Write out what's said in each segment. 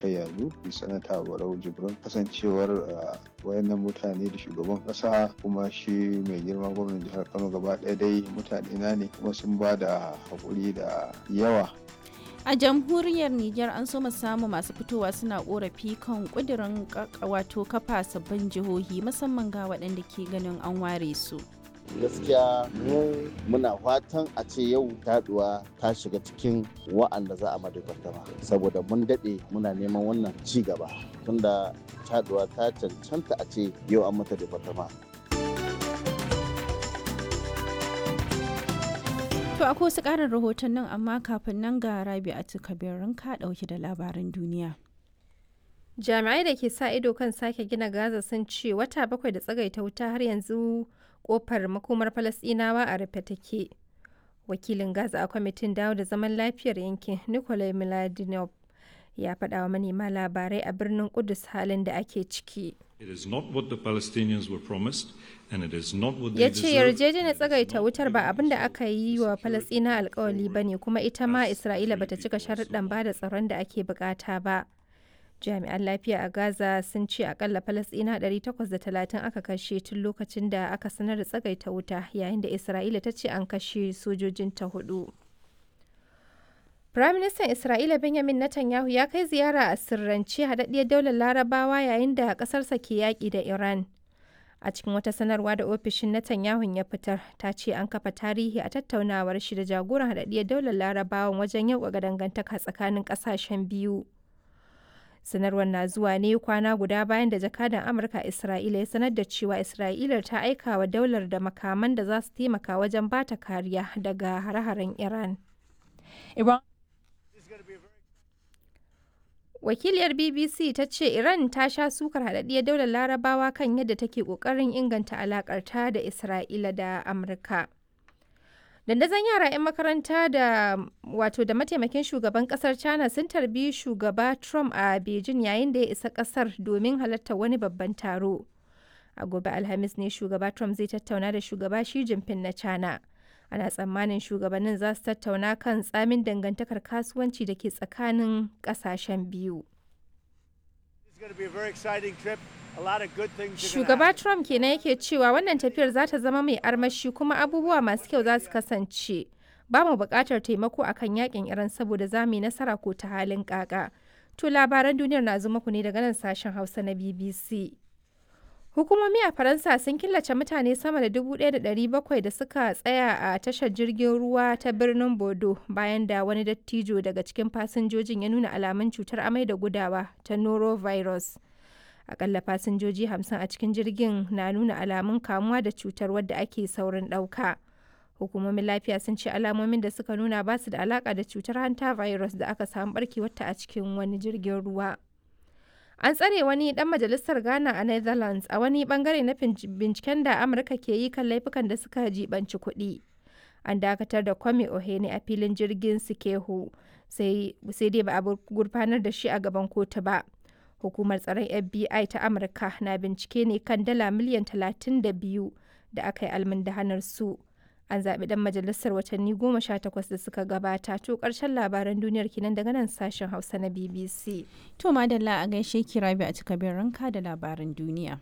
kai yanzu sanata barau jibrin kasancewar wayannan mutane da shugaban kasa kuma shi mai girma gwamnan jihar kano gaba ɗaya dai mutane na ne kuma sun ba da haƙuri da yawa a jamhuriyar Nijar an so samu masu fitowa suna korafi kan kudirin wato kafa sabbin jihohi musamman ga waɗanda ke ganin an ware su. gaskiya mu muna fatan a ce yau taduwa ta shiga cikin wa'anda za a madabartama saboda mun daɗe muna neman wannan ci gaba tunda taduwa ta cancanta a ce yau an mata departama To akwai wasu ƙarin rahoton nan amma kafin nan ga rabi a kabirin ka ɗauki da labaran duniya. Jami'ai da ke sa ido kan sake gina Gaza sun ce wata bakwai da tsagaita wuta har yanzu kofar makomar Falasɗinawa a rufe take. Wakilin Gaza a kwamitin dawo da zaman lafiyar yankin Nikolai Miladinov ya faɗa wa manema labarai a birnin Kudus halin da ake ciki. It is not what the Palestinians were promised and it is not what Ya they ce deserve. yarjejeniyar tsagaita wutar ba abin da aka yi wa Falasɗina alkawali ba ne kuma ita ma Isra'ila bata cika sharuɗan ba da tsaron da ake bukata ba. Jami'an lafiya a Gaza sun ce akalla Falasɗina 830 aka kashe tun lokacin da aka sanar da tsagaita wuta yayin da Isra'ila ta ce an kashe sojojinta hudu. Firaministan Isra'ila Benjamin Netanyahu ya kai ziyara a sirrance haɗaɗɗiyar daular Larabawa yayin da ƙasarsa ke yaƙi da Iran. A cikin wata sanarwa da ofishin Netanyahu ya fitar, ta ce an kafa tarihi a tattaunawar shi da jagoran haɗaɗɗiyar daular Larabawan wajen yauƙaƙa dangantaka tsakanin ƙasashen biyu. Sanarwar na zuwa ne kwana guda bayan da jakadan Amurka a Isra'ila ya sanar da cewa Isra'ila ta aika wa daular da makaman da za su taimaka wajen bata kariya daga hare-haren Iran. Iran Wakiliyar BBC ta ce Iran ta sha sukar haɗaɗɗiyar daular larabawa kan yadda take ƙoƙarin inganta alaƙarta da Isra'ila da Amurka. Dandazon yara 'yan makaranta da wato da mataimakin shugaban ƙasar China sun tarbi shugaba Trump a Beijing yayin da ya isa ƙasar domin halartar wani babban taro. A gobe Alhamis ne shugaba Trump zai tattauna da shugaba Xi Jinping na China. ana tsammanin shugabannin za su tattauna kan tsamin dangantakar kasuwanci da ke tsakanin kasashen biyu. Shugaba Trump kenan yake cewa wannan tafiyar za ta zama mai armashi kuma abubuwa masu kyau za su kasance. Ba mu buƙatar taimako akan yakin Iran saboda za mu yi nasara ko ta halin kaka. To labaran duniyar na zo muku ne daga nan sashen Hausa na BBC. Hukumomi a Faransa sun killace mutane sama da 1,700 da suka tsaya a tashar jirgin ruwa ta birnin Bodo bayan da wani dattijo daga cikin fasinjojin ya nuna alamun cutar amai da gudawa ta norovirus. Akalla fasinjoji 50 a cikin jirgin na nuna alamun kamuwa da cutar wadda ake saurin ɗauka. Hukumomin lafiya sun ce alamomin da suka nuna ba su da alaka da cutar hanta virus da aka samu barkewarta a cikin wani jirgin ruwa. An tsare wani dan majalisar Ghana a Netherlands a wani bangare na binciken da Amurka ke yi kan laifukan da suka jibanci kuɗi. An dakatar da Kwame Ohene a filin jirgin Sikehu sai dai ba a gurfanar da shi a gaban kotu ba. Hukumar tsaron FBI ta Amurka na bincike ne kan dala miliyan 32 da aka yi almundahanar su. An zaɓi ɗan majalisar watanni goma sha takwas da suka gabata to ƙarshen labaran duniyar kenan daga nan sashen Hausa na BBC. To madalla a gaishe ki rabi a cika ranka da labaran duniya.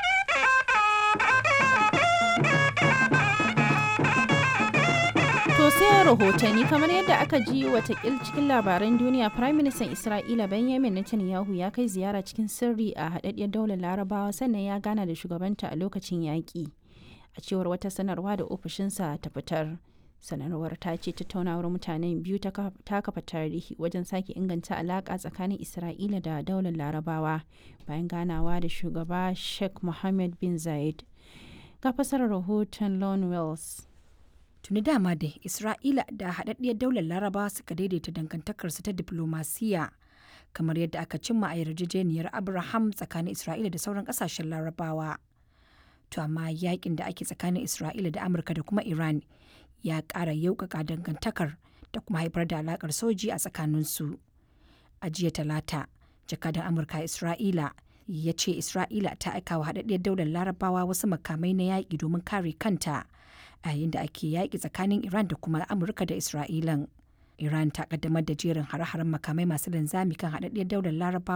To sai rahotanni kamar yadda aka ji watakil cikin labaran duniya Prime Minister Isra'ila Benjamin Netanyahu ya kai ziyara cikin sirri a haɗaɗɗiyar daular larabawa sannan ya gana da shugabanta a lokacin yaƙi. A cewar wata sanarwa da ofishinsa ta fitar. sanarwar ta ce tattaunawar mutanen biyu ta kafa tarihi wajen sake inganta alaƙa tsakanin isra'ila da daular larabawa bayan ganawa da shugaba sheikh mohammed bin zayed ga fasarar rahoton lon wells tuni dama da isra'ila da haɗaɗɗiyar daular larabawa suka daidaita dangantakarsu ta diplomasiya kamar yadda aka cimma a yarjejeniyar abraham tsakanin isra'ila da sauran ƙasashen larabawa to amma yakin da ake tsakanin isra'ila da amurka da kuma iran ya ƙara yaukaka dangantakar da kuma haifar da alakar soji a tsakaninsu. A jiya talata, jakadan Amurka Isra'ila ya ce Isra'ila ta aika wa haɗaɗɗiyar daular larabawa wasu makamai na yaƙi domin kare kanta a yayin da ake yaƙi tsakanin Iran da kuma Amurka da Isra'ilan. Iran ta ƙaddamar da jerin hare-haren makamai masu linzami kan haɗaɗɗiyar daular larabawa